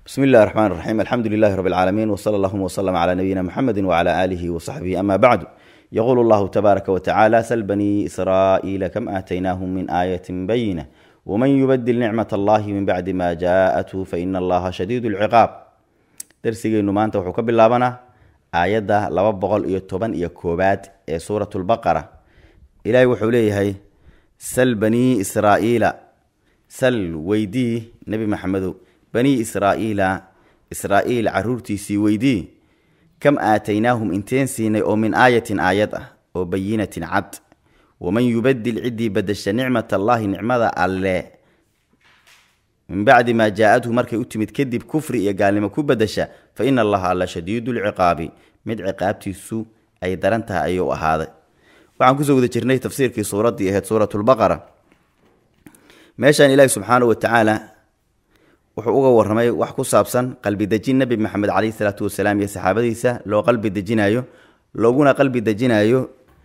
bsmi اllahi الرحmn الرaxيm alxamdu لlah rb العaalamiin wslى اllهma وslm عlى nabiyina mxamedi وعlى آlih وصaxbih ama bعd yqul اllahu tbaaraka wتacalى sl bnي srاءiila km aataynahm min aayaة bayinة wman yubdil nicmaة اllahi min bacdi ma jaءath faina allaha shadiid اlciqaab darsigeynu maanta wuxuu ka bilaabanaa aayadda laba boqol iyo toban iyo koobaad ee suurat lbaqara ilaahay wuxuu leeyahay sal banii israa'iila sal weydii nebi maxamedow banii israa'iila israa'iil caruurtiisii weydii kam aataynaahum inteen siinay oo min aayatin aayad ah oo bayinatin cad waman yubadil ciddii badasha nicmat allaahi nicmada alle min bacdi maa jaa-adhu markay u timid kadib kufri iyo gaalnimo ku badasha fa ina allaha alla shadiidu lciqaabi mid ciqaabtiisu ay daran tahay ayuu ahaaday waxaan kusoo guda jirnay tafsiirkii suuraddii ahayd suuratulbaqara meeshaan ilaahi subxaanahu watacaala wuxuu uga warramay wax ku saabsan qalbi dejin nebi maxamed caleyhi salaatu wasalaam iyo saxaabadiisa loo qalbi dejinayo looguna qalbi dejinayo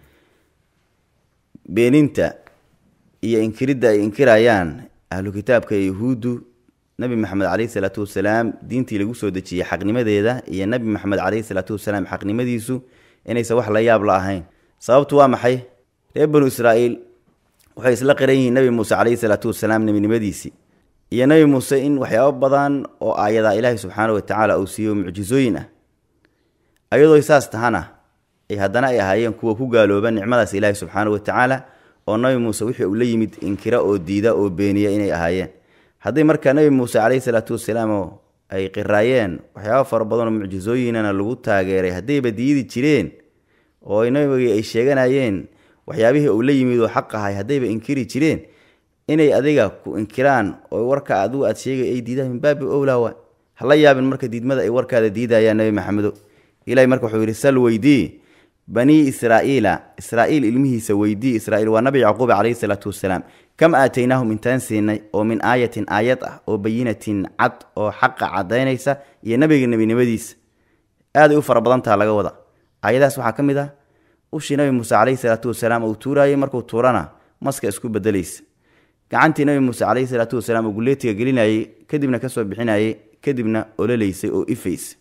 beeninta iyo inkiridda ay inkirayaan ahlu kitaabka ee yahuuddu nebi maxamed caleyhi salaatu wasalaam diintii lagu soo dejiyey xaqnimadeeda iyo nebi maxamed caleyhi salaatu wasalaam xaqnimadiisu inaysan wax la yaab la ahayn sababtu waa maxay reer banu israa'iil waxay isla qiran yihiin nebi muuse caleyhi salaatu wasalaam nebinimadiisii iyo nebi muuse in waxyaabo badan oo aayadaa ilaahi subxaana watacaala uu siiyo mucjisooyin ah ayadoo saas tahana ay haddana ay ahaayeen kuwa ku gaalooba nicmadaas ilaahi subxaana watacaala oo nabi muuse wixii uu la yimid inkira oo diida oo beeniya inay ahaayeen haddii markaa nebi muuse caleyhi salaatu wasalaam ay qiraayeen waxyaaba fara badan oo mucjisooyinana lagu taageeray haddayba diidi jireen oo nabigii ay sheeganayeen waxyaabihii uu la yimid oo xaq ahay haddayba inkiri jireen inay adiga ku inkiraan oo warka adigu aad sheegay ay diidaan min baabi owlaawa hala yaabin marka diidmada ay warkaada diidayaan nebi maxamedo ilahi marka wuxuu yidhi sal weydii banii israa'iila israa'iil ilmihiisa weydii israiil waa nabi yacquub caleyhi salaatu wasalaam kam aataynaahum intaan siinay oo min aayatin aayad ah oo bayinatin cad oo xaqa cadaynaysa iyo nabiga nebinimadiisa aaday u fara badantaha laga wada aayadahaas waxaa ka mid ah ushii nabi muuse caleyhi salaatu wasalaam uu tuuraayey markuu tuurana maska isku bedelaysa gacantii nabi muuse caleyhi salaatu wasalaam uu guleetiga gelinayey kadibna kasoo bixinayey kadibna ololaysay oo ifaysa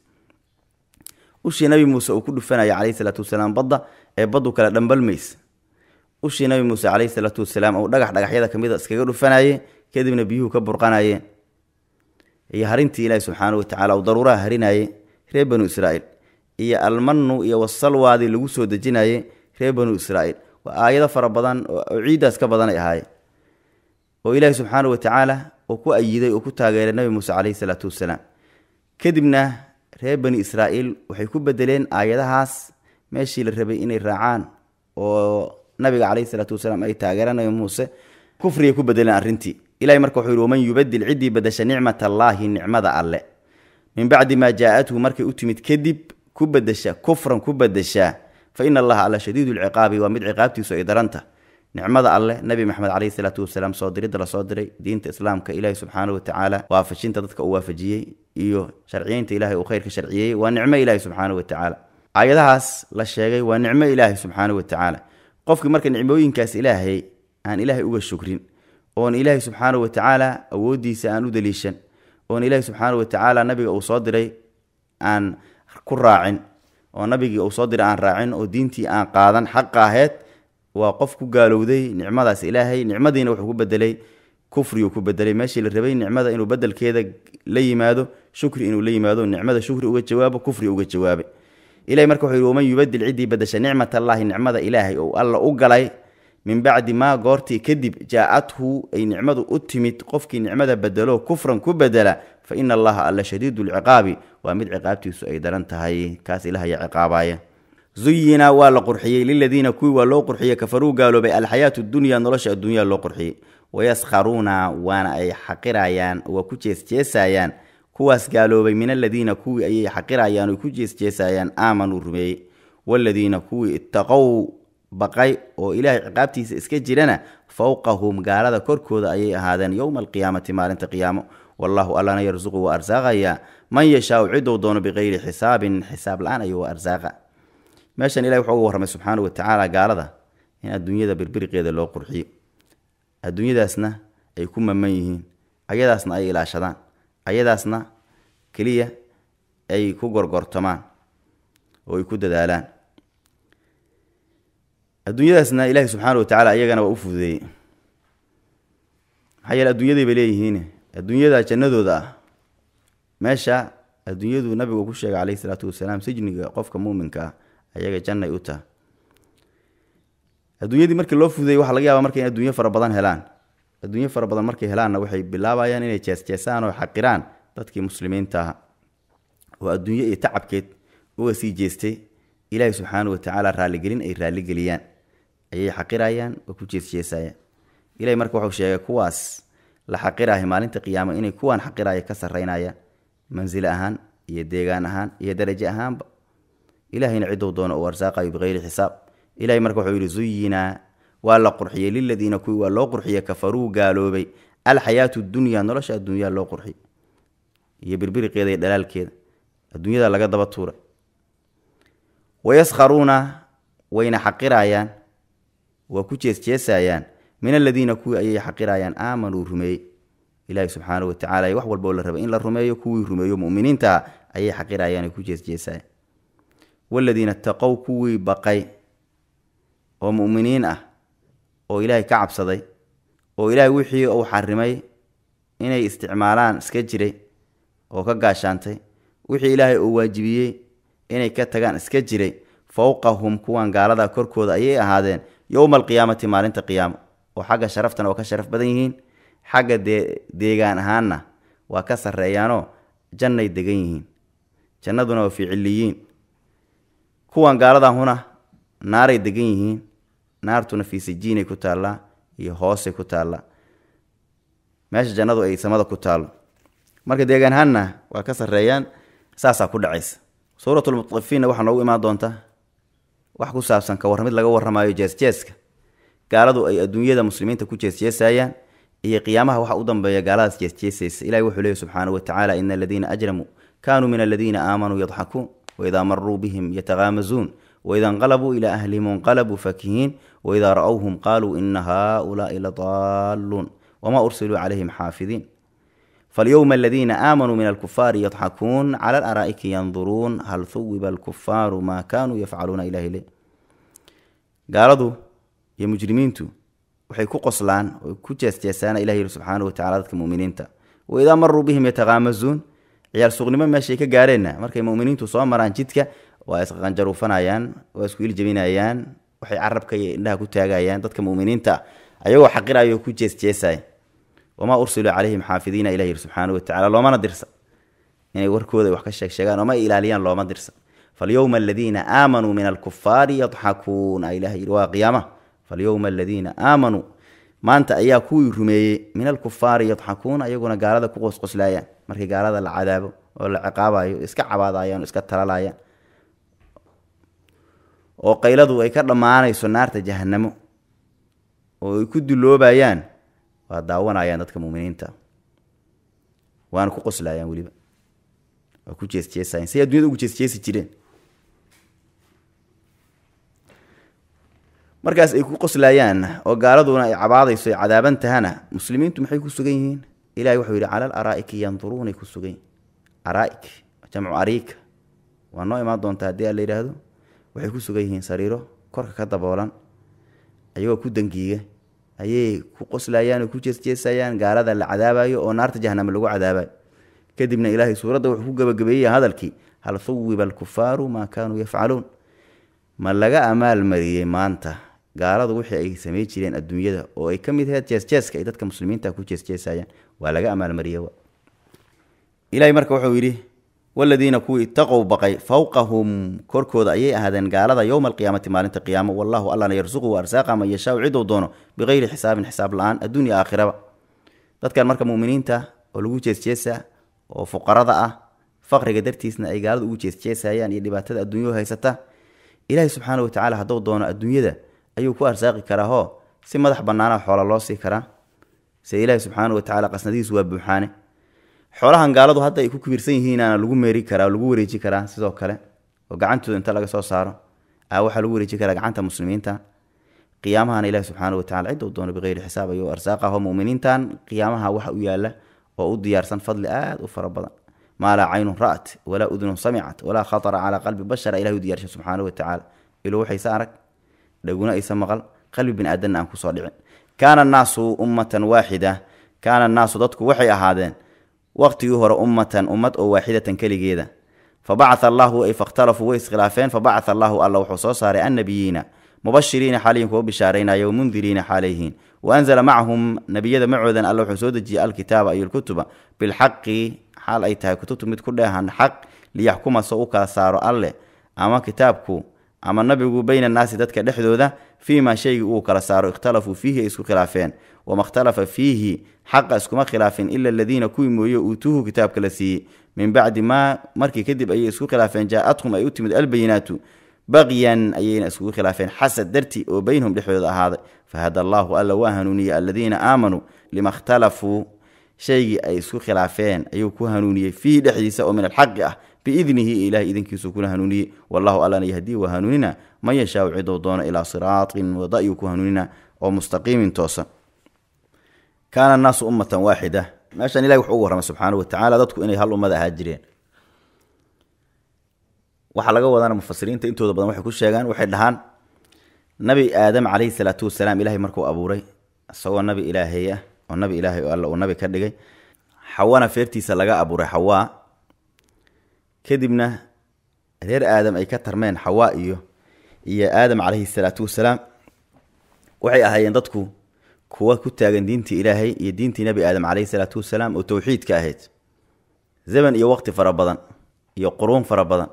ushii nabi muuse uu ku dhufanaya caleyhi salaatu wasalaam badda ee baddu kale dhambalmaysa ushii nabi muuse caleyhi salaatu wasalaam uu dhagax dhagaxyada kamid a iskaga dhufanaye kadibna biyuhu ka burqanayeen iyo harintii ilaahi subxaana watacaala uu daruuraha harinaye reer banu israa'iil iyo almanu iyo wasalwaadii lagu soo dejinaye reer banu israa'iil waa aayado fara badan oo ciiddaas ka badan ay ahaayeen oo ilaahi subxaana watacaala uu ku ayiday oo ku taageeray nabi muuse caleyhi salaatu wasalaam kadibna reer bani israa'iil waxay ku bedeleen aayadahaas meeshii la rabay inay raacaan oo nabiga caleyhi salaatu wasalaam ay taageeraan nabi muuse kufriyay ku bedeleen arrintii ilahay marka wuxuu yihi waman yubadil ciddii badasha nicmat allaahi nicmada alle min bacdi maa jaa-athu markay u timid kadib ku bedesha kufran ku bedeshaa fa ina allaha alla shadiidu lciqaabi waa mid ciqaabtiisu ay daranta nicmada alleh nebi maxamed caleyhi salaatu wasalaam soo diridda lasoo diray diinta islaamka ilaahi subxaana watacaala waafajinta dadka uu waafajiyey iyo sharciyeynta ilahay uu khayrka sharciyeeyey waa nicmo ilaahi subxaana watacaala aayadahaas la sheegay waa nicmo ilaahi subxaana watacaala qofkii marka nicmooyinkaas ilaahay aan ilaahay uga shukrin oon ilaahi subxaana watacaala awooddiisa aan u daliishan oon ilaahi subxaana watacaala nabiga uu soo diray aan ku raacin oo nabigii uu soo diray aan raacin oo diintii aan qaadan xaqa aheyd waa qof ku gaalowday nicmadaas ilaahay nicmadiina wuxuu ku bedelay kufriyuu ku bedelay meeshii la rabay nicmada inuu bedelkeeda la yimaado shukri inuu la yimaado nicmada shukri uga jawaabo kufri uga jawaabay ilahay marka wuxuu yihi waman yubadil ciddii badasha nicmat allaahi nicmada ilaahay ou alla u galay min bacdi maa goortii kadib jaa-athu ay nicmadu u timid qofkii nicmada bedelo kufran ku bedela fa ina allaha alla shadiidu lciqaabi waa mid ciqaabtiisu ay daran tahay kaas ilahaya ciqaabaya zuyina waa la qurxiyey liladiina kuwii waa loo qurxiyey kafaruu gaaloobay alxayaatu dunya nolosha adduunya loo qurxiyey wayaskharuuna waana ay xaqirayaan waa ku jeesjeesayaan kuwaas gaaloobay min aladiina kuwii ayay xaqirayaan oy ku jeesjeesayaan aamanuu rumeeyey waladiina kuwii ittaqow baqay oo ilaahay ciqaabtiisa iska jirana fowqahum gaalada korkooda ayay ahaadeen yowma alqiyaamati maalinta qiyaamo wallahu allana yarsuqu waa arsaaqayaa man yashaau cidou doono bikayri xisaabin xisaab la-aan ayuu waa arsaaqa meeshan ilahi wuxuu uga warramay subxaana watacaala gaalada in adduunyada birbiriqeeda loo qurxiyo adduunyadaasna ay ku maman yihiin ayadaasna ay ilaashadaan ayadaasna keliya ay ku gorgortamaan oo ay ku dadaalaan adduunyadaasna ilaahi subxaana wa tacaala iyagana waa u fududeeyey maxaa yeele adduunyaday bay leeyihiin adduunyada jannadooda ah meesha adduunyadu nabigu ku sheegay calayhi salaatu wasalaam sijniga qofka muuminka ah ayaga jannay u taha adduunyadii markii loo fududeeyey waxaa laga yaabaa marka in adduunyo fara badan helaan adduunyo fara badan markay helaanna waxay bilaabayaan inay jeesjeesaan oo xaqiraan dadkii muslimiinta aha oo adduunyo iyo tacabkeed uga sii jeestay ilaahi subxaana wa tacaala raalligelin ay raalligeliyaan ayay xaqirayaan oo ku jeesjeesayaan ilahi marka wuxuu sheegay kuwaas la xaqiraahay maalinta qiyaama inay kuwaan xaqiraya ka sarraynayaan mansil ahaan iyo deegaan ahaan iyo darajo ahaanba ilahayna ciduu doono uu arsaaqayo bikayri xisaab ilahay marka wuxuu yidhi zuyinaa waa la qurxiyey liladiina kuwii waa loo qurxiyey kafaruu gaaloobay alxayaatu dunya nolosha adduunyaa loo qurxiyey iyo birbiriqeeda iyo dhalaalkeeda adduunyada laga daba tuuray wayaskharuuna wayna xaqirayaan waa ku jeesjeesayaan min aladiina kuwii ayay xaqirayaan aamanuu rumeeyey ilaahi subxaana wa tacala wax walboo la rabay in la rumeeyo kuwii rumeeyo muminiinta ayay xaqirayaan ay ku jeesjeesayaan waladiina taqow kuwii baqay oo muminiin ah oo ilaahay ka cabsaday oo ilaahay wixii uu xarimay inay isticmaalaan iska jiray oo ka gaashaantay wixii ilaahay uu waajibiyey inay ka tagaan iska jiray fowqahum kuwan gaalada korkooda ayay ahaadeen yowma alqiyaamati maalinta qiyaamo oo xagga sharaftana waa ka sharaf badan yihiin xagga dee deegaan ahaanna waa ka sarreeyaanoo jannay degan yihiin jannaduna waa fii ciliyiin kuwan gaaladahuna naaray degan yihiin naartuna fii sijiinay ku taallaa iyo hoosay ku taallaa meesha jannadu ay samada ku taallo marka deegaan ahaanna waa ka sarreeyaan saasaa ku dhacaysa suuratulmutafiinna waxaa noogu imaan doonta wax ku saabsan ka warramid laga warramaayo jeesjeeska gaaladu ay adduunyada muslimiinta ku jeesjeesayaan iyo qiyaamaha waxa u dambeeya gaaladaas jeesjeesaysa ilahi wuxuu leeyahy subxaanahu watacaala ina aladiina ajramuu kaanuu min aladiina aamanuu yadxakuun waidaa maruu bihim yatakaamazuun waida inqalabuu ilaa ahlihim inqalabuu fakihiin waidaa ra-whum qaaluu ina haaulaai ladaaluun wamaa ursiluu calayhim xaafidiin falyowma aladiina aamanuu min alkufaari yadxakuun cala alaraa'iki yanduruun hal huwiba alkufaaru maa kaanuu yafcaluuna ilahi le gaaladu iyo mujrimiintu waxay ku qoslaan oo ku jeesjeesaan ilah yiri subxaana watacala dadka muminiinta waidaa maruu bihim yatakaamazuun ciyaal suuqnimo meeshay ka gaareenna markay muminiintu soo maraan jidka waa isqanjaruufanayaan waa isku iljabinayaan waxay carabka iyo indhaha ku taagayaan dadka muminiinta ayagoo xaqirayo ku jeesjeesaya wamaa ursiluu calayhim xaafidiina ilah yiri subxaana watacala loomana dirsa inay warkooda wax ka sheegsheegaan ooma ilaaliyaan looma dirsa falyowma aladiina aamanuu min alkufaari yadxakuun ilah yiri waa qiyaama falyowma aladiina aamanuu maanta ayaa kuwii rumeeyey min alkufaari yadxakuun ayaguna gaalada ku qosqoslaayaan markii gaalada la cadaabo oo la ciqaabayo iska cabaadayaan o iska talalayaan oo qayladu ay ka dhammaanayso naarta jahanamo oo ay ku duloobayaan waa daawanayaan dadka muminiinta waana ku qoslayaan weliba waa ku jeesjeesayan say addunyada ugu jeesjeesi jireen markaas ay ku qoslayaan oo gaaladuna ay cabaadayso ay cadaaban tahana muslimiintu maxay ku sugan yihiin ilahi wuxuu yidhi cala alaraa'iki yanduruunay ku sugan yihin araa'ik jamcu ariika waa noo imaan doontaa haddii a la yidhaahdo waxay ku sugan yihiin sariiro korka ka daboolan ayagoo ku dangiiga ayay ku qoslayaan oo ku jeesjeesayaan gaalada la cadaabayo oo naarta jahaname lagu cadaabayo kadibna ilaahay suuradda wuxuu ku gabagabeeyey hadalkii hal huwiba alkufaaru maa kaanuu yafcaluun ma laga amaalmariyey maanta gaaladu wixii ay samey jireen adduunyada oo ay ka mid ahayd jeesjeeska ay dadka muslimiinta ku jeesjeesayaan waa laga amaalmariyey ilahay marka wuxuu yidhi waladiina kuwii itaqow baqay fowqahum korkooda ayay ahaadeen gaalada yowma alqiyaamati maalinta qiyaamo wallahu allana yarsuqu arsaaqa man yashaau ciduu doono bikayri xisaabin xisaab la-aan adduunya aakhiraba dadkan marka muminiinta oo lagu jeesjeesa oo fuqarada ah faqriga dartiisna ay gaalada ugu jeesjeesayaan iyo dhibaatada adduunyau haysata ilaahi subxaana watacaala hadduu doono adduunyada ayuu ku arsaaqi karaa hoo si madax bannaana xoola loo sii karaa se ilaahi subxaana watacaala qasnadihiisu waa buuxaane xoolahan gaaladu hadda ay ku kibirsan yihiinaana lagu meeri karaa lagu wareeji karaa sidoo kale oo gacantooda inta laga soo saaro a waxaa lagu wareeji karaa gacanta muslimiinta qiyaamahana ilahi subxaana watacala cidda u doono bikeyri xisaab ayuu arsaaqaho muminiintan qiyaamaha waxa u yaala oo u diyaarsan fadli aada u fara badan maa laa caynun ra'at walaa udunun samicat walaa khatara calaa qalbi bashara ilahi u diyaarsha subxaanahu watacaala ilo waxayse arag dhaguna aysa maqal qalbi bini aadanna aan kusoo dhicin kaana annaasu ummatan waaxida kaana annaasu dadku waxay ahaadeen waqtigii hore ummatan ummad oo waaxidatan keligeeda fa bacaa allahu ay fakhtalafuu way iskhilaafeen fa bacaa allahu alla wuxuu soo saaray annabiyiina mubashiriina xaalayihin kuwa bishaaraynaya wamundiriina xaalayhiin wa anzala macahum nebiyada macoodan alla wuxuu soo dejiyey alkitaaba iyo lkutuba bilxaqi xaal ay tahay kutubtu mid ku dheehan xaq liyaxkuma soo u kala saaro alleh ama kitaabku ama nabigu bayna annaasi dadka dhexdooda fii maa shaygii uu kala saaro ikhtalafuu fiihi ay isku khilaafeen wama ikhtalafa fiihi xaqa iskuma khilaafin ila aladiina kuwii mooye uutuuhu kitaabka la siiyey min bacdi maa markii kadib ayay isku khilaafeen jaa-athum ay u timid albayinaatu baqyan ayayna iskugu khilaafeen xasad darti oo beynahum dhexdooda ahaaday fahada allaahu alla waa hanuuniyey aladiina aamanuu lima ikhtalafuu shaygii ay isku khilaafeen ayuu ku hanuuniyey fiihi dhexdiisa oo min alxaqi ah biidnihi ilahay idinkiisuu kuna hanuuniyey wallahu allana yahdii waa hanuunina man yashaau cidou doono ilaa siraatin wada ayuu ku hanuunina oo mustaqiimin toosan kaana annaasu ummatan waaxida meeshan ilahi wuxuu ugu warramay subxaanahu watacaala dadku inay hal ummad ahaa jireen waxaa laga wadana mufasiriinta intooda badan waxay ku sheegaan waxay dhahaan nabi aadam calayhi salaatu wasalaam ilahay markuu abuuray isagoo nabi ilaahay ah oo nabi ilaahay oo alla uu nabi ka dhigay xawana feertiisa laga abuuray xawaa kadibna reer aadam ay ka tarmeen xawaa iyo iyo aadam calayhi salaatu wasalaam waxay ahaayeen dadku kuwa ku taagan diintii ilaahay iyo diintii nebi aadam calayhi salaatu wasalaam oo towxiidka ahayd zaman iyo waqti fara badan iyo quruun fara badan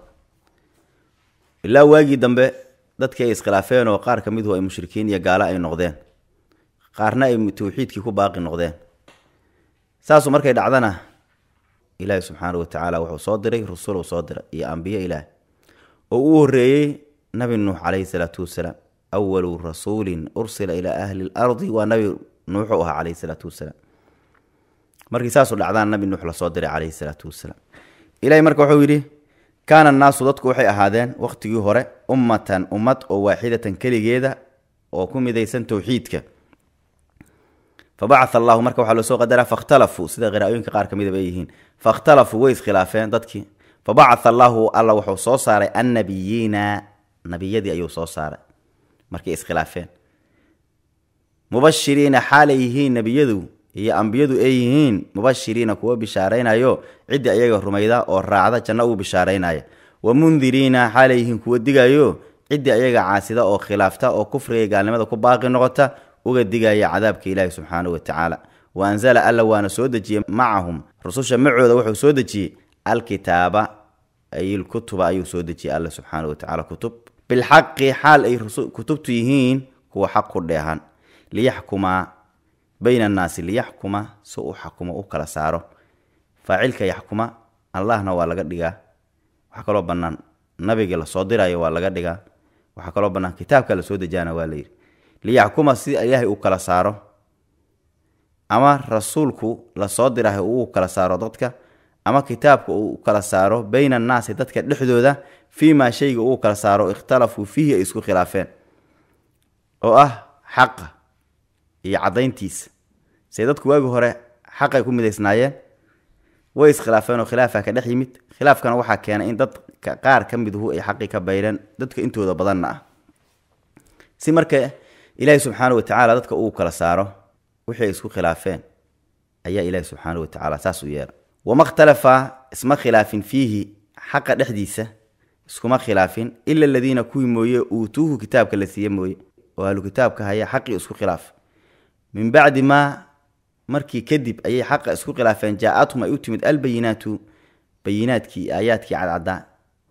ilaa waagii dambe dadkii ay iskhilaafeen oo qaar ka miduhu ay mushrikiin iyo gaalo ay noqdeen qaarna ay towxiidkii ku baaqi noqdeen saasu markay dhacdana ilaahi subxaanahu watacaala wuxuu soo diray rusuluu soo diray iyo ambiye ilaah oo uu horreeyey nabi nuux calayhi salaatu wasalaam awalu rasuulin ursila ilaa ahli lardi waa nabi nuuxu ahaa calayhi salaatu wasalaam markii saasu dhacdaan nabi nuux lasoo diray calayhi salaatu wasalaam ilahi marka wuxuu yidhi kaana annaasu dadku waxay ahaadeen waqtigii hore ummatan ummad oo waaxidatan keligeeda oo ku midaysan towxiidka fa bacaa allahu marka waxaa loo soo qadaraa fakhtalafuu sida qiraa'ooyinka qaar ka midaba ay yihiin fakhtalafuu way iskhilaafeen dadkii fa bacaa allaahu alla wuxuu soo saaray annabiyiina nabiyadii ayuu soo saaray markay iskhilaafeen mubashiriina xaalay yihiin nebiyadu iyo ambiyadu ay yihiin mubashiriina kuwa bishaaraynayo cidda iyaga rumayda oo raacda janno uu bishaaraynaya wa mundiriina xaalay yihiin kuwa digayo cidda iyaga caasida oo khilaafta oo kufriga gaalnimada ku baaqi noqota uga digaya cadaabka ilaahi subxaanahu watacaala wa anzala alla waana soo dejiyey macahum rususha macooda wuxuu soo dejiyey alkitaaba ay lkutuba ayuu soo dejiyey alla subxaanahu watacaala kutub bilxaqi xaal ay kutubtu yihiin kuwa xaq ku dheehan liyaxkumaa bayna annaasi liyaxkuma si uu xakumo u kala saaro faacilka yaxkuma allahna waa laga dhigaa waxaa kaloo bannaan nabiga lasoo dirayo waa laga dhigaa waxaa kaloo bannaan kitaabka lasoo dejaana waa layidhi liyaxkuma si ilaahay uu kala saaro ama rasuulku lasoo dirahay uu kala saaro dadka ama kitaabka uu kala saaro bayna annaasi dadka dhexdooda fii maa shayga uu kala saaro ikhtalafuu fiihi ay isku khilaafeen oo ah xaqa iyo caddayntiisa se dadku waagi hore xaqay ku midaysnaayeen way iskhilaafeen oo khilaafa ka dhex yimid khilaafkana waxaa keenay in dadka qaar ka miduhu ay xaqii ka bayreen dadka intooda badanna ah si marka ilaahi subxaana watacaala dadka uu kala saaro wixii ay isku khilaafeen ayaa ilaahi subxaana watacaala saas u yeela wama ikhtalafa isma khilaafin fiihi xaqa dhexdiisa iskuma khilaafin ila aladiina kuwii mooye uutuuhu kitaabka la siiye mooye oo ahlu kitaabka haya xaqii isku khilaaf min bacdi maa markii kadib ayay xaqa isku khilaafeen jaa-athum ay u timid albayinaatu bayinaadkii aayaadkii cadcaddaa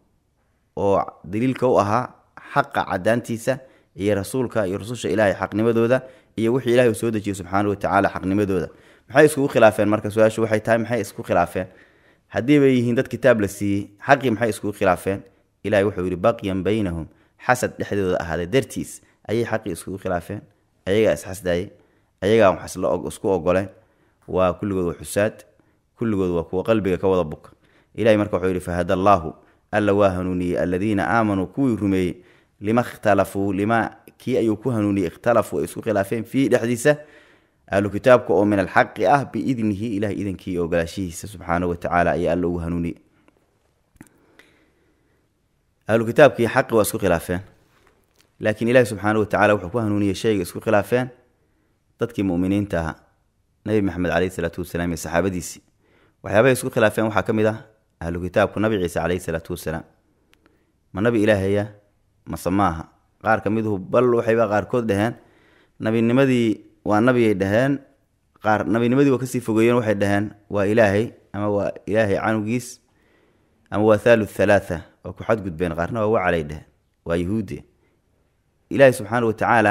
oo daliilka u ahaa xaqa cadaantiisa iyo rasuulka iyo rususha ilaahay xaqnimadooda iyo wixii ilahay uu soo dejiyey subxaana watacaala xaqnimadooda maxay iskugu khilaafeen marka su-aashu waxay tahay maxay isku khilaafeen haddii bay yihiin dad kitaab la siiyey xaqii maxay iskugu khilaafeen ilahay wuxuu yidhi baqyan baynahum xasad dhexdooda ahaaday dartiis ayay xaqii iskugu khilaafeen ayagaa isxasdaayey ayagaa wax isku ogoleen waa kulligood waa xusaad kulligood waa kuwa qalbiga ka wada buka ilahay marka wuxuu yidhi fahada allaahu alla waa hanuuniyey aladiina aamanuu kuwii rumeeyey lima ikhtalafuu lima kii ayuu ku hanuuniyey ikhtalafuu ay isku khilaafeen fiihi dhexdiisa ahlu kitaabka oo min alxaqi ah biidnihi ilahay idankii iyo ogolaashihiisa subxaanahu watacaala ayaa alla ugu hanuuniye ahlu kitaabkii xaqi waa isku khilaafeen laakiin ilahi subxaanahu watacala wuxuu ku hanuuniyey shayga isku khilaafeen dadkii muminiinta ahaa nabi maxamed caleyhi salaatu wasalaam iyo saxaabadiisii waxyaabahay isku khilaafeen waxaa ka mid ah ahlu kitaabku nabi ciise caleyhi salaatu wasalaam ma nabi ilaahaya mase maaha qaar ka miduhu bal waxayba qaarkood dhaheen nabinimadii waa nabiyay dhaheen qaar nabinimadii waa kasii fogeeyeen waxay dhaheen waa ilaahay ama waa ilaahay canugiis ama waa thaluth thalaatha waa ku xadgudbeen qaarna waa wacalay dheheen waa yahuudi ilaahay subxaana watacaala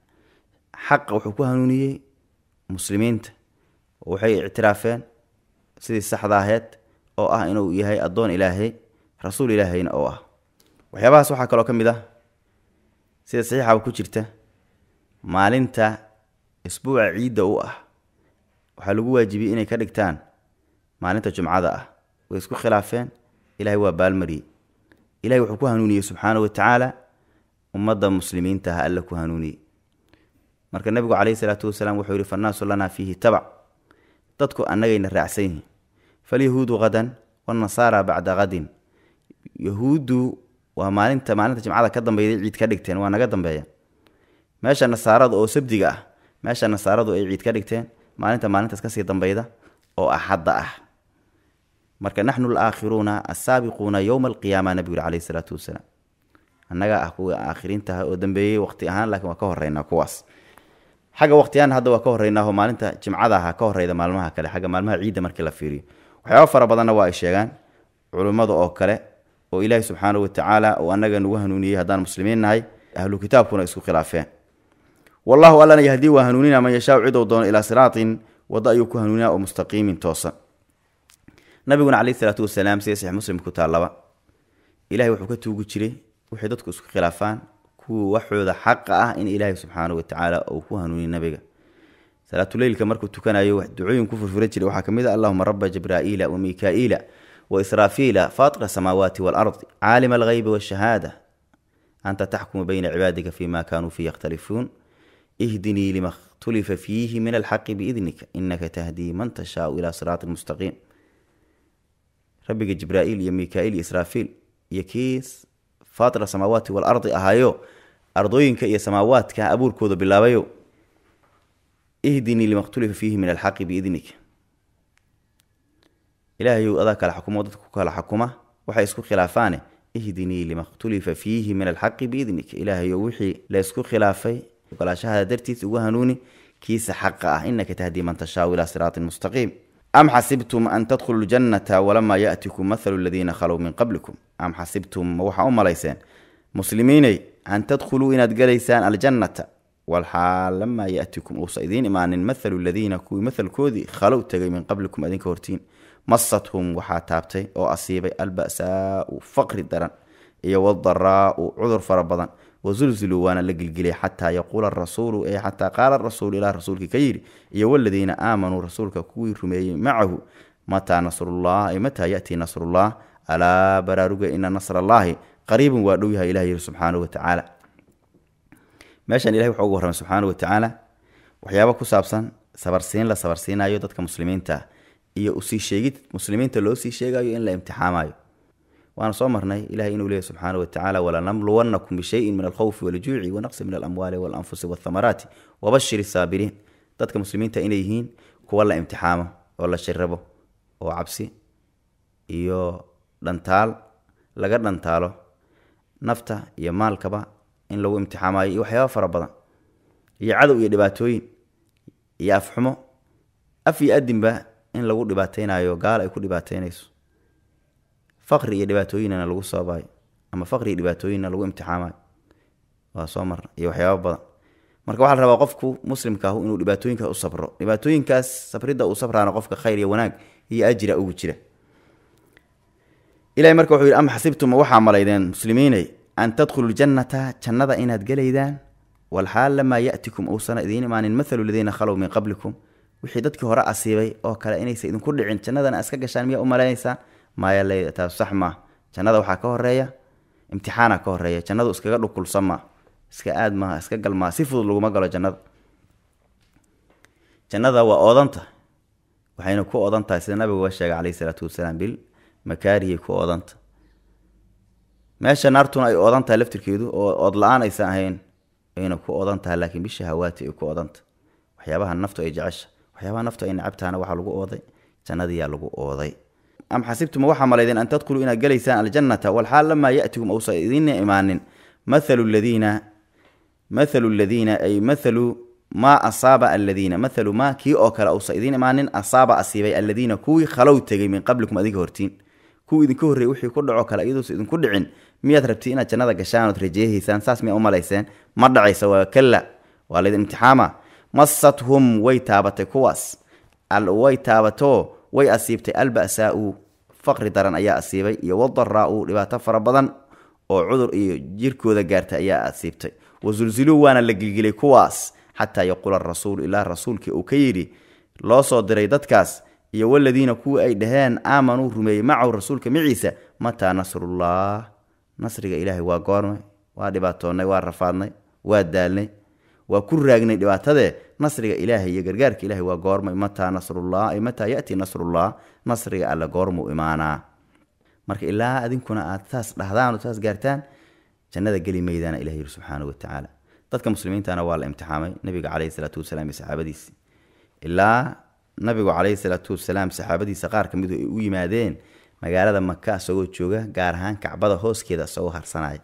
xaqa wuxuu ku hanuuniyey muslimiinta oo waxay ictiraafeen sidii saxda aheed oo ah inuu yahay addoon ilaahay rasuul ilaahayna oo ah waxyaabahaas waxaa kaloo ka mid ah sida saxiixaba ku jirta maalinta isbuuca ciidda u ah waxaa lagu waajibiyey inay ka dhigtaan maalinta jumcada ah way isku khilaafeen ilahay waa baalmariyey ilahay wuxuu ku hanuuniyey subxaana watacaala ummadda muslimiinta ah alla ku hanuuniyey marka nebigu caleyhi salaatu wasalaam wuxuu yihi fannaasu lanaa fiihi tabac dadku annagayna raacsan yihiin falyahuudu hadan wanasaara bacda hadin yahuuddu waa maalinta maalinta jimcada ka dambeyday ciid ka dhigteen waa naga dambeeya meesha nasaarada oo sabdiga ah meesha nasaaradu ay ciid ka dhigteen maalinta maalintaas kasii dambeyda oo axadda ah marka naxnu alaakhiruuna assaabiquuna yowma alqiyaama nabigu yuri caleyhi salaatu wasalaam annaga ah kuwa aakhiriintaha oo dambeeyey waqti ahaan laakiin waa ka horeynaa kuwaas xagga waqtiyahan hadda waa ka horreynaaho maalinta jimcada aha ka horeyda maalmaha kale xagga maalmaha ciidda markii la fiiriyo waxyaaba fara badanna waa ay sheegaan culimmada oo kale oo ilaahi subxaanahu watacaala oo annaga nagu hanuuniyey haddaan muslimiin nahay ahlu kitaabkuna isku khilaafeen wallahu allana yahdii waa hanuunina man yashaau cidou doono ilaa siraatin waddo ayuu ku hanuunina oo mustaqiimin toosan nabiguna caleyhi salaatu wasalaam sida saxiix muslim ku taallaba ilahay wuxuu ka tuugi jiray waxay dadku isku khilaafaan kuwa waxooda xaqa ah in ilaahay subxaanahu watacaala uu ku hanuuniy nabiga salaatuleylka markuu tukanayo ducooyin ku furfuran jiray waxaa kamid a allahuma raba jibraa'iila wa mikaa'iila wa israafiila faatira asamaawaati waalardi caalima alghaybi waashahaada anta taxkumu bayna cibaadika fima kanuu fii yakhtalifuun ihdinii lima khtulifa fiihi min alxaqi biidnika inaka tahdii man tashaau ilaa siraati mustaqiim rabbiga jibraa'iil iyo mikaa'iil iyo israafiil iyo kiis faatira samaawaati waalardi ahaayo ardooyinka iyo samaawaadka abuurkooda bilaabayo ihdinii lima khtulifa fiihi min alxaqi biidnika ilaahayow adaa kala xukumo dadka ku kala xukuma waxay isku khilaafaane ihdinii lima khtulifa fiihi min alxaqi biidnika ilaahayow wixii la ysku khilaafay ogolaashahada dartiis ugu hanuuni kiisa xaqa ah inaka tahdii man tashaau ilaa siraatin mustaqiim am xasibtum an tadkhulu ljannata walamaa yaatikum mathalu aladiina khalow min qablikum am xasibtum ma waxaa u malayseen muslimiinay an tadkhuluu inaad galaysaan aljannata walxaal lamaa yaatikum uusa idiin imaanin mathalu ladiina kuwii mathalkoodii khalow tegay min qablikum adinka hortiin masathum waxaa taabtay oo asiibay alba'saau faqri daran iyo wadaraau cudur fara badan wazulziluu waana la gelgeliyay xataa yaquula arasuulu ee xataa qaala rasuulu ilaa rasuulkii ka yidhi iyo waladiina aamanuu rasuulka kuwii rumeeyey macahu mataa nasrullah ay mataa yatii nasrullah alaa baraaruga ina nasr allaahi qariibun waa dhow yahay ilah yiri subxaanahu watacaala meeshan ilahay wuxuu ugu warramay subxaanahu watacaala waxyaaba ku saabsan sabarsiin la sabarsiinayo dadka muslimiinta ah iyo usii sheegid muslimiinta loo sii sheegayo in la imtixaamayo waana soo marnay ilahay inuu leeyahy subxaana watacaala walanamluwannakum bishayin min alkhawfi waljuuci wanaqsi min alamwaali walanfusi walthamaraati wabashir saabiriin dadka muslimiinta inay yihiin kuwa la imtixaamo oo la shirabo oo cabsi iyo dhantaal laga dhantaalo nafta iyo maalkaba in lagu imtixaamayo iyo waxyaaba fara badan iyo cadow iyo dhibaatooyin iyo afxumo af iyo adinba in lagu dhibaateynayo gaal ay ku dhibaateynayso faqri iyo dhibaatooyinna lagu sababayo ama faqri iyo dhibaatooyinna lagu imtixaamayo waa soo marna iyo waxyaaba badan marka waxaa la rabaa qofku muslimka ahu inuu dhibaatooyinkaas u sabro dhibaatooyinkaas sabridda uu sabraana qofka khayr iyo wanaag iyo ajira ugu jira ilahay marka wuxuu yidhi am xasibtum waxaa malaydeen muslimiinay an tadkhulu ljannata jannada inaad gelaydaan walxaal lamaa ya'tikum uusana idiin imaanin mathalu ladiina khalow min qablikum wixii dadkii hore asiibay oo kale inaysa idinku dhicin jannadana iska gashaan miyaa u malaynaysaa maya le taas sax maa jannada waxaa ka horeeya imtixaana ka horeeya jannadu iskaga dhukulsan maa iska aad maaha iska gal maa si fudud laguma galo jannada jannada waa oodanta waxayna ku odan tahay sida nabigu sheegay caleyhi salaatu wasalaam bil makaarihii ku oodanta meesha naartuna ay oodan tahay laftirkeedu oo ood la-aan aysan ahayn ayna ku odan tahay laakiin bisha hawaati ay ku odanta waxyaabaha naftu ay jecesha waxyaabaha naftu ay nacabtahana waxaa lagu ooday jannadiyaa lagu ooday am xasibtuma waxaa malaydeen an tadkhuluu inaad gelaysaan aljannata walxaal lamaa yatikum uusa idinna imaanin mathalu ladiina mathalu ladiina ay mathalu maa asaaba aladiina mathalu maa kii oo kale uusa idiin imaanin asaaba asiibay aladiina kuwii khalow tegay min qablikum adiga hortiin kuwii idinka horreeyey wixii ku dhaco kale iyaduusa idinku dhicin miyaad rabti inaad jannada gashaan ood rajeehaysaan saas miyaa u malayseen ma dhacaysa waa kalla waa laydin imtixaama masathum way taabatay kuwaas way taabatoo way asiibtay alba'saau faqri daran ayaa asiibay iyo wadaraau dhibaato fara badan oo cudur iyo jirkooda gaartay ayaa asiibtay wasulziluu waana la gilgilay kuwaas xataa yaquula rasuulu ilaa rasuulkii uu ka yidhi loo soo diray dadkaas iyo waladiina kuwii ay dhaheen aamanuu rumeeyey macahu rasuulka maciisa mataa nasrullah nasriga ilaahay waa goormay waa dhibaatoonnay waa rafaadnay waa daalnay waa ku raagnay dhibaatadee nasriga ilaahay iyo gargaarka ilahay waa goormay mataa nasrullah ay mataa yatii nasrullah nasriga alle goormuu imaanaa marka ilaa adinkuna aad saas dhahdaan oo saas gaartaan jannada geli maydaana ilah yiri subxaanahu watacaala dadka muslimiintana waa la imtixaamay nabiga caleyhi salaatu wasalaam iyo saxaabadiisi ilaa nabigu caleyhi salaatu wasalaam saxaabadiisa qaar ka midu ay u yimaadeen magaalada maka isagoo jooga gaar ahaan kacbada hooskeeda isagoo harsanaya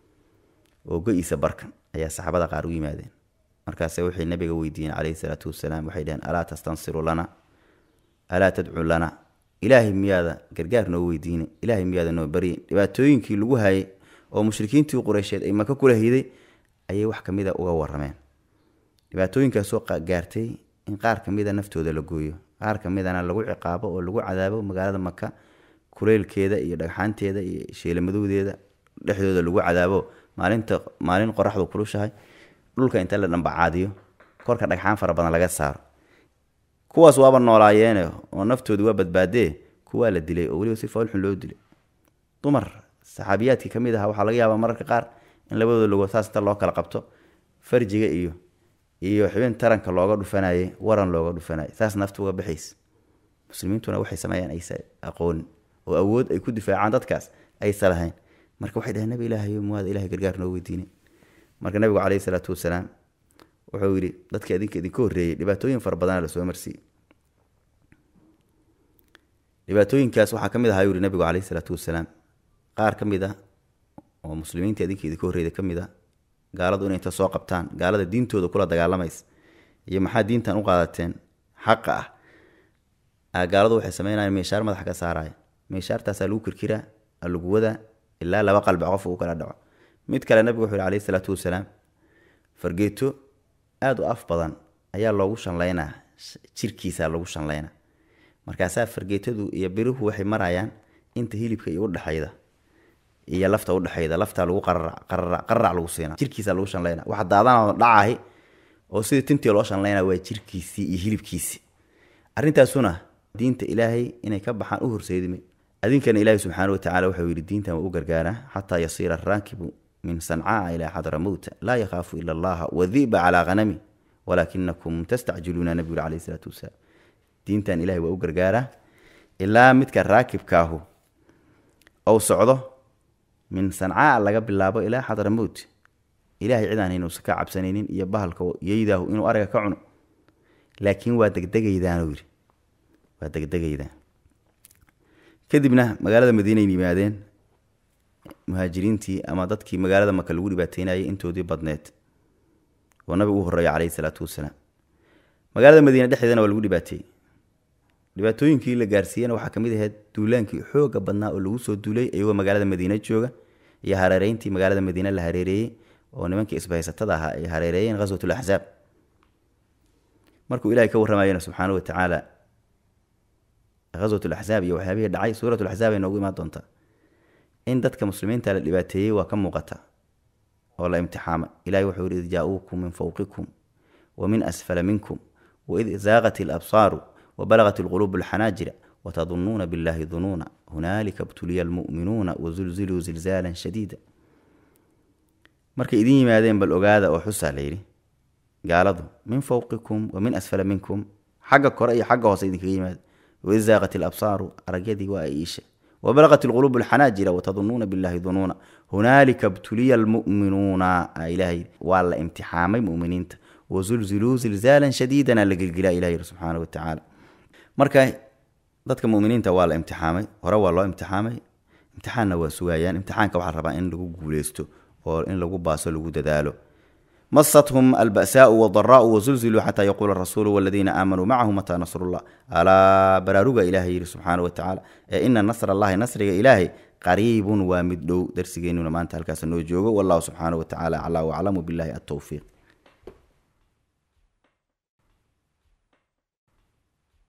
oo go-iisa barkan ayaa saxaabada qaar u yimaadeen markaase waxay nabiga weydiiyeen caleyhi salaatu wasalaam waxay dhaheen alaa tastansiru lana alaa tadcu lana ilaahay miyaada gargaar noo weydiine ilaahay miyaada noo baryin dhibaatooyinkii lagu hayay oo mushrikiintii qureysheed ay maka kula hiday ayay wax kamida uga warameen dhibaatooyinkaasoo gaartay in qaar kamida naftooda la gooyo qaar kamidana lagu ciqaabo oo lagu cadaabo magaalada maka kuleylkeeda iyo dhagxaanteeda iyo sheelamadowdeeda dhexdooda lagu cadaabo maalinta maalin qoraxdu kulushahay dhulka inta la dhambacaadiyo korka dhagxaan fara badan laga saaro kuwaas waaba noolaayeene oo naftooda waa badbaadee kuwaa la dilay oo weliba si foolxun loo dilay dumar saxaabiyaadkii kamid aha waxaa laga yaabaa mararka qaar in labadooda logood saas inta loo kala qabto farjiga iyo iyo xibin taranka looga dhufanayay waran looga dhufanayay saas nafta uga baxaysa muslimiintuna waxay sameeyaan aysa aqoonin oo awood ay ku difaacaan dadkaas aysa lahayn marka waxay dhaheen nabi ilaahayo muwaada ilahay gargaar noo weydiinay marka nabigu caleyhi salaatu wasalaam wuxuu yidhi dadka idinka idinka horreeyey dhibaatooyin fara badana lasoo marsiiyey dhibaatooyinkaas waxaa ka mid ahaa yuri nabigu caleyhi salaatu wasalaam qaar ka mid ah oo muslimiinta idinka idinka horreeyda ka mid ah gaaladu inay inta soo qabtaan gaalada diintooda kula dagaalamaysa iyo maxaa diintan u qaadateen xaqa ah gaaladu waxay sameynayaan meeshaar madaxa ka saaraya meeshaartaasaa lagu kirkiraa lagu wadaa ilaa laba qalbi qof uu kala dhaco mid kale nabigu wuxuu yhi caleyhi salaatu wasalaam fargeeto aada u af badan ayaa loogu shanlaynaa jirkiisaa lagu shanlaynaa markaasaa fargeetadu iyo biruhu waxay marayaan inta hilibka iyo udhexayda iyo lafta udhexayda laftaa lagu qararac lagu siina jirkiisa lagu shanlayna waxa daadanoo dhacahi oo sida tintii loo shanlayna waa jirkiisii iyo hilibkiisii arrintaasuna diinta ilaahay inay ka baxaan u horseydime adinkana ilaahay subxaana watacala waxau yidhi diintan waa u gargaaraa xataa yasiira araakibu min sancaa ilaa xadramowta laa yakhaafu ila allaha wadiba calaa hanami walaakinakum tastacjiluuna nabigu caleyhi salaatu wasalaam diintan ilahay waa u gargaaraa ilaa midka raakibkaahu ou socdo min sancaa laga bilaabo ilaa xadramowt ilahay cidaan inuusan ka cabsanaynin iyo bahalka yeydaahu inuu ariga ka cuno laakiin waa degdegaydaanuu yidhi waa degdegaydaan kadibna magaalada madiinayn yimaadeen muhaajiriintii ama dadkii magaalada maka lagu dhibaateynayay intoodii badneed oo nabigu u horreeya caleyhi salaatu wasalaam magaalada madiine dhexdeedana waa lagu dhibaateeyey dhibaatooyinkii la gaarsiiyena waxaa kamid ahayd duulaankii xooga badnaa oo lagu soo duulay iyagoo magaalada madiine jooga iyo hareereyntii magaalada madiine la hareereeyey oo nimankii isbahaysatada ahaa ay hareereeyeen ghaswatul axsaab markuu ilahay ka warramayena subxaana wa tacaala ghaswatul axsaab iyo waxyaabihii dhacay suuratul axsaab ay noogu imaan doontaa in dadka muslimiinta la dhibaateeyey waa ka muuqata oo la imtixaama ilahay wuxuu yihi id jaa-uukum min fowqikum wa min asfala minkum waid zaaqat ilabsaaru wabalagat ilquluubu alxanaajira watadunuuna billahi dunuuna hunaalika btuliya almu'minuuna wazulziluu zilzaalan shadiida markay idin yimaadeen bal ogaada oo xusaa layidhi gaaladu min fowqikum wa min asfala minkum xagga kore iyo xagga hoose idinkaga yimaada waizaaqat ilabsaaru aragyadii waa ay iisha wabalaqat ilquluubu alxanaajira watadunuuna billahi dunuuna hunaalika btuliya almu'minuuna ilahay waa la imtixaamay mu'miniinta wazulziluu zilzaalan shadiidana la gelgelaa ilahi subxaana watacaala marka dadka muminiinta waa la imtixaamay hore waa loo imtixaamay imtixaanna waa sugayaan imtixaanka waxaa rabaa in lagu guuleysto oo in lagu baaso lagu dadaalo masathum alba'saau wadaraau wazulziluu xataa yaquula rasuulu waladiina aamanuu macahu mataa nasrullah alaa baraaruga ilahay yidhi subxaana watacaala ee ina nasr allahi nasriga ilaahay qariibun waa mid dhow darsigeennuna maanta halkaas noo joogo wallahu subxaana watacaala aclaa waclamu billahi altowfiiq